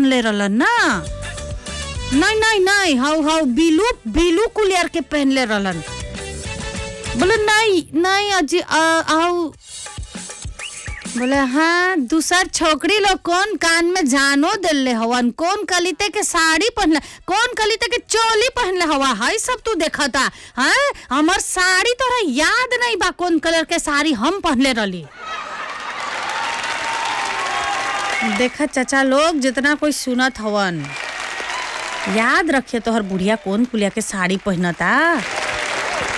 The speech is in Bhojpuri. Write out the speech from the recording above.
पहनले रहलन ना नहीं नहीं नहीं हाउ हाउ बिलू बिलू कुलियर के पहनले रहलन बोले नहीं नहीं अजी आओ बोले हाँ दूसर छोकरी लोग कौन कान में जानो दिले हवन कौन कलिते के साड़ी पहनले कौन कलिते के चोली पहनले हवा है सब तू देखा था हाँ हमार साड़ी तोरा याद नहीं बा कौन कलर के साड़ी हम पहनले रहली देखा चाचा लोग जितना कोई सुनत हवन याद रखे तोहर बुढ़िया कौन कुलिया के साड़ी पहनता